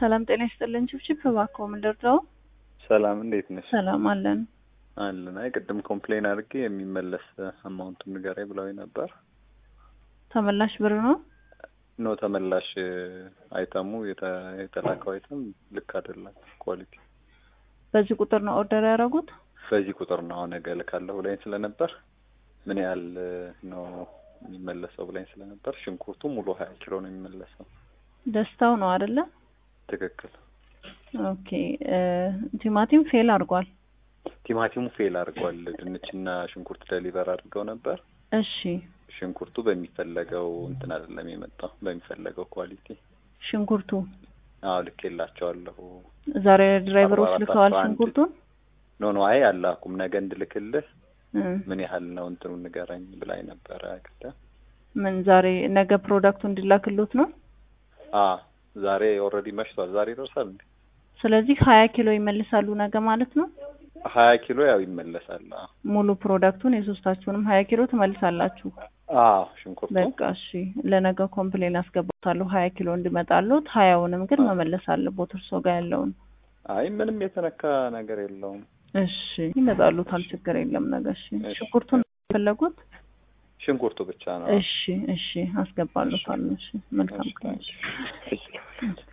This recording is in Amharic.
ሰላም ጤና ይስጥልን። ችብችብ እባክዎ ምንድን ነው? ሰላም እንዴት ነሽ? ሰላም አለን። አለን። አይ ቅድም ኮምፕሌን አድርጌ የሚመለስ አማውንቱን ንገረኝ ብለውኝ ነበር። ተመላሽ ብር ነው? ኖ ተመላሽ አይተሙ የተ- የተላከው አይተም ልክ አይደለም ኳሊቲ። በዚህ ቁጥር ነው ኦርደር ያደረጉት? በዚህ ቁጥር ነው አሁን ነገ እልካለሁ ብላኝ ስለነበር ምን ያህል ነው የሚመለሰው ብላኝ ስለነበር ሽንኩርቱ ሙሉ ሀያ ኪሎ ነው የሚመለሰው። ደስታው ነው አይደለ? ትክክል። ኦኬ እ ቲማቲም ፌል አድርጓል። ቲማቲሙ ፌል አድርጓል። ድንችና ሽንኩርት ደሊቨር አድርገው ነበር። እሺ ሽንኩርቱ በሚፈለገው እንትን አይደለም የመጣው በሚፈለገው ኳሊቲ። ሽንኩርቱ አዎ ልኬላቸዋለሁ። ዛሬ ድራይቨሮች አርባ አራት ልከዋል አስራ አንድ ሽንኩርቱን ኖ ኖ አይ አላኩም። ነገ እንድልክልህ እ ምን ያህል ነው እንትኑ ንገረኝ ብላኝ ነበረ። ቅድም ምን ዛሬ ነገ ፕሮዳክቱ እንዲላክሉት ነው። አ ዛሬ ኦልሬዲ መሽቷል። ዛሬ ይደርሳል እንዴ? ስለዚህ ሀያ ኪሎ ይመልሳሉ ነገ ማለት ነው። ሀያ ኪሎ ያው ይመለሳል። አ ሙሉ ፕሮዳክቱን የሶስታችሁንም ሀያ ኪሎ ትመልሳላችሁ። አዎ ሽንኩርቱ በቃ እሺ፣ ለነገ ኮምፕሌን አስገባታለሁ ሀያ ኪሎ እንዲመጣሉት። ሀያውንም ግን መመለስ አለቦት እርሶ ጋር ያለውን። አይ ምንም የተነካ ነገር የለውም። እሺ ይመጣሉታል፣ ችግር የለም ነገ። እሺ እሺ። ሽንኩርቱን ፈለጉት? ሽንኩርቱ ብቻ ነው። እሺ እሺ፣ አስገባሉታል። እሺ መልካም ቀን። እሺ።